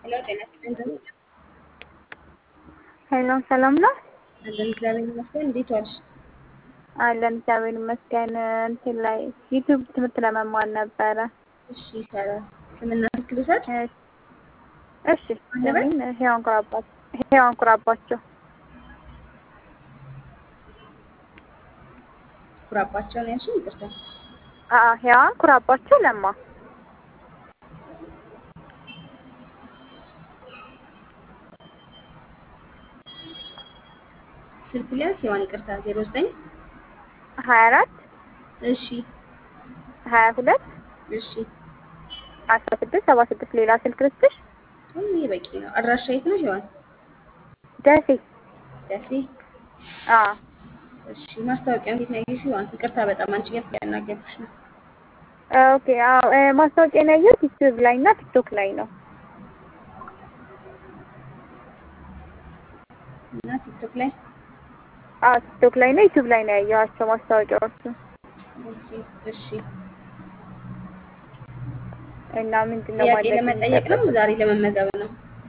ሄሎ ጤና ይስጥልኝ። ሄሎ ሰላም ነው አለን እግዚአብሔር ይመስገን። እንዴት ዋልሽ? አለን እግዚአብሔር ይመስገን። እንትን ላይ ዩቲዩብ ትምህርት ለመማር ነበረ። እሺ ይቻላል። ስምና ስልክ ልውሰድ? እሺ ስሜን ሄዋን ኩራባቸው ሄዋን ኩራባቸው ኩራባቸው ነው ያልሽኝ? ይቅርታ። አአ ሄዋን ኩራባቸው ለማ ስልክ ሊያዝ ሔዋን ይቅርታ። ዜሮ ዘጠኝ ሀያ አራት እሺ ሀያ ሁለት እሺ አስራ ስድስት ሰባ ስድስት ሌላ ስልክ ልስጥሽ? ይሄ በቂ ነው። አድራሻ የት ነው ሔዋን? ደሴ ደሴ። አዎ እሺ ማስታወቂያ እንዴት ነው ያየሽው ሔዋን? ይቅርታ በጣም አንቺ ጋር ያናገርኩሽ ነው። ኦኬ አዎ እ ማስታወቂያ ነው ያየሁት ዩቲዩብ ላይ እና ቲክቶክ ላይ ነው። እና ቲክቶክ ላይ አዎ ቲክቶክ ላይ ነው ዩቲዩብ ላይ ነው ያየኋቸው ማስታወቂያዎቹ ኦኬ እሺ። እና ምንድን ነው ጥያቄ ማድረግ ለመጠየቅ ነው ዛሬ ለመመዝገብ ነው?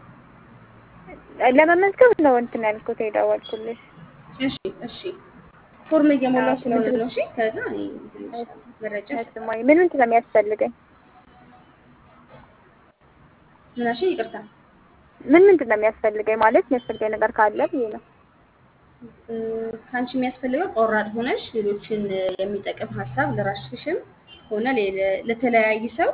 ለመመዝገብ ነው እንትን ያልኩት የደወልኩልሽ። እሺ እሺ። ፎርም እየሞላው አዎ፣ ስለሆነ ምንድን ነው። እሺ ከዛ እኔ እንትን እልሻለሁ፣ መረጃ ስማኝ ምን ምንድን ነው የሚያስፈልገኝ? ምን አልሽኝ? ይቅርታ ምን ምንድን ነው የሚያስፈልገኝ ማለት የሚያስፈልገኝ ነገር ካለ ብዬ ነው። እ፣ ከአንቺ የሚያስፈልገው ቆራጥ ሆነሽ ሌሎችን እ፣ የሚጠቅም ሀሳብ ለራስሽም ሆነ ሌለ- ለተለያየ ሰው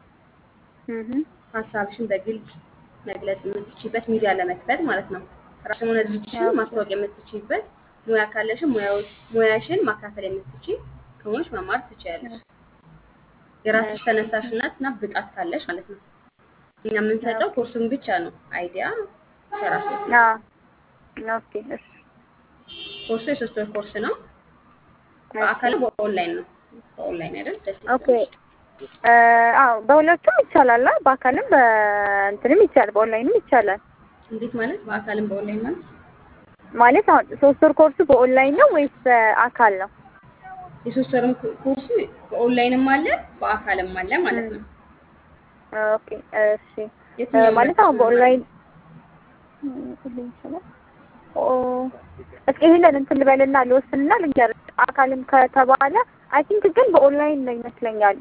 እህ ሀሳብሽን በግልጽ መግለጽ የምትችይበት ሚዲያ ለመክፈት ማለት ነው። ራስሽን ሆነ ድርጅትሽን ኦኬ። ማስታወቅ የምትችይበት ሙያ ካለሽም ሙያው- ሙያሽን ማካፈል የምትችይ ከሆነሽ መማር ትችያለሽ። የራስሽ ተነሳሽነት እና ብቃት ካለሽ ማለት ነው። እኛ የምንሰጠው ኮርሱን ብቻ ነው። አይዲያ ከራስ አዎ ኦኬ እሺ ኮርሱ የሶስት ወር ኮርስ ነው። በአካል በኦንላይን ነው። በኦንላይን አይደል? ደስ ኦኬ እ፣ አዎ በሁለቱም ይቻላል። አ በአካልም በእንትንም ይቻላል፣ በኦንላይንም ይቻላል። እንዴት ማለት? በአካልም በኦንላይን ማለት ማለት አሁን ሶስት ወር ኮርሱ በኦንላይን ነው ወይስ በአካል ነው? የሶስት ወርም ኮ- ኮርሱ በኦንላይንም አለ በአካልም አለ ማለት ነው። ኦኬ እሺ እ፣ የትኛው ማለት አሁን በኦንላይን እ፣ ሁሉም ይችላል። ኦ እስኪ ይሄንን እንትን ልበልና ልወስንና ልንገርሽ። አካልም ከተባለ አይ ቲንክ ግን በኦንላይን ነው ይመስለኛል።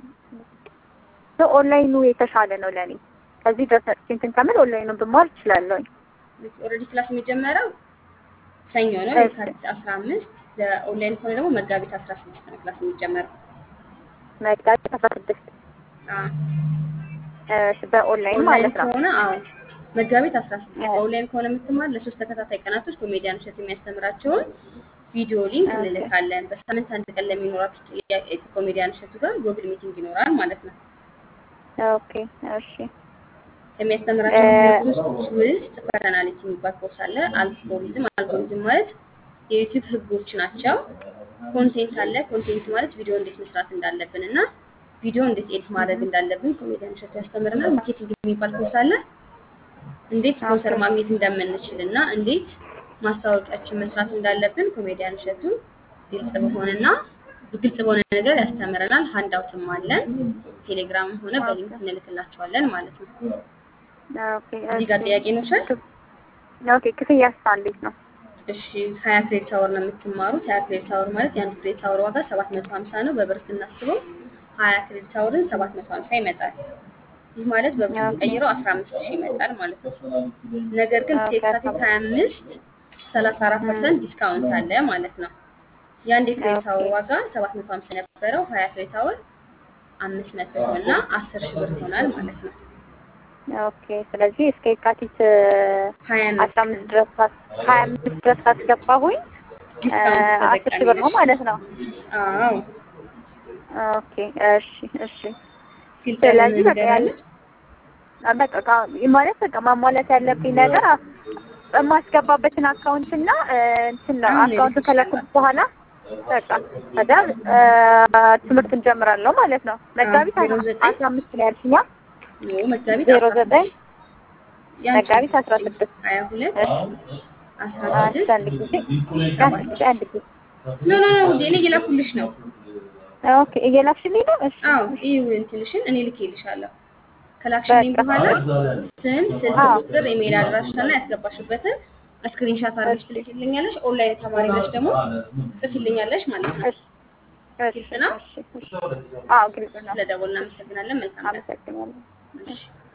ኦንላይኑ የተሻለ ነው ለኔ። ከዚህ ድረስ መጥቼ እንትን ከምል ኦንላይኑን ብማር እችላለሁኝ። ኦልሬዲ ክላስ የሚጀመረው ሰኞ ነው እሺ። የካቲት አስራ አምስት ለኦንላይን ከሆነ ደግሞ መጋቢት አስራ ስድስት ነው ክላስ የሚጀመረው። መጋቢት አስራ ስድስት አዎ። እሺ በኦንላይን ኦንላይን ማለት ነው። ከሆነ አዎ መጋቢት አስራ ስድስት አዎ። በኦንላይን ከሆነ የምትማር ለሶስት ተከታታይ ቀናቶች ኮሜዲያን እሸት የሚያስተምራቸውን ቪዲዮ ሊንክ ኦኬ። እንልካለን። በሳምንት አንድ ቀን ለሚኖራችሁ ጥያቄ ከኮሜዲያን እሸቱ ጋር ጎግል ሚቲንግ ይኖራል ማለት ነው። ኦኬ እሺ ከሚያስተምራቸው እ፣ ትምህርቶች ውስጥ ፐርሰናሊቲ የሚባል ኮርስ አለ። አልጎሪዝም አልጎሪዝም ማለት የዩቲዩብ ህጎች ናቸው። ኮንቴንት አለ። ኮንቴንት ማለት ቪዲዮ እንዴት መስራት እንዳለብን እና ቪዲዮ እንዴት ኤዲት ማድረግ እንዳለብን ኮሜዲያን እሸቱ ያስተምረናል። ማርኬቲንግ የሚባል ኮርስ አለ። እንዴት ስፖንሰር ኦኬ። ማግኘት እንደምንችል እና እንዴት ማስታወቂያችን መስራት እንዳለብን ኮሜዲያን እሸቱ ግልጽ በሆነና ግልጽ በሆነ ነገር ያስተምረናል። ሃንዳውትም አለን። ቴሌግራምም ሆነ በሊንክ እንልክላቸዋለን ማለት ነው። ኦኬ እዚህ ጋር እሺ ጥያቄ ነው ሸል ኦኬ ክፍያስ እንዴት ነው? እሺ ሀያ ክሬዲት አወር ነው የምትማሩት። ሀያ ክሬዲት አወር ማለት የአንድ ክሬዲት አወር ዋጋ ሰባት መቶ ሀምሳ ነው። በብር ስናስበው ሀያ ክሬዲት አወርን ሰባት መቶ ሀምሳ ይመጣል። ይህ ማለት በብር ኦኬ። ስንቀይረው አስራ አምስት ሺህ ይመጣል ማለት ነው። ነገር ግን እስከ ኦኬ፣ የካቲት ሀያ አምስት ሰላሳ አራት ፐርሰንት ዲስካውንት አለ ማለት ነው። የአንድ የክሬዲት አወር ኦኬ። ዋጋ ሰባት መቶ ሀምሳ የነበረው ሀያ ክሬዲት አወር አምስት መቶ እና አስር ሺህ ብር ይሆናል ማለት ነው። ኦኬ ስለዚህ እስከ የካቲት ሀያ አስራ አምስት ድረስ ካስ- ሀያ አምስት ድረስ ካስገባሁኝ እ፣ ዲስካውንት አስር ሺህ ተጠቃሚ ብር ነው ነሽ። ማለት ነው። አዎ ኦኬ እሺ እሺ ፊልተር ስለዚህ በቃ ነገር ያለ አለ። በቃ ካ- ማለት በቃ ማሟላት ያለብኝ ነገር አ- የማስገባበትን አካውንት እና እ፣ እንትን ነው አሁን አካውንት ልልክልሻለሁ። ከለኩት በኋላ በቃ ከዛ እ፣ ትምህርት እንጀምራለሁ ማለት ነው። መጋቢት ዜሮ ዘጠኝ አስራ አምስት ነው ያልሽኛ ኖ መጋቢት ዜሮ አስራ ዘጠኝ ስድስት ያንቺ መጋቢት አስራ ስድስት ሀያ ሁለት እሺ አስራ አንድ ስድስት አንድ ጊዜ አንድ ጊዜ አንድ ጊዜ ኖ ኖ ኖ ውዴ እኔ እየላኩልሽ ነው። ኦኬ እየላክሽልኝ ነው? እሺ አዎ ይህ እንትንሽን እኔ ልኬልሻለሁ። ከላክሽልኝ በቃ በኋላ ስም፣ ስልክ አዎ ቁጥር፣ ኢሜይል አድራሻና ያስገባሽበትን ስክሪንሻት አድርገሽ እሺ ትልኪልኛለሽ። ኦንላይን ተማሪ ነሽ ደግሞ ትጽፊልኛለሽ ማለት ነው። እሺ እሺ ግልጽ ነው። እሺ እሺ አዎ ግልጽ ነው። ስለደወልን እናመሰግናለን። መልካም ቀን። አመሰግናለሁ። እሺ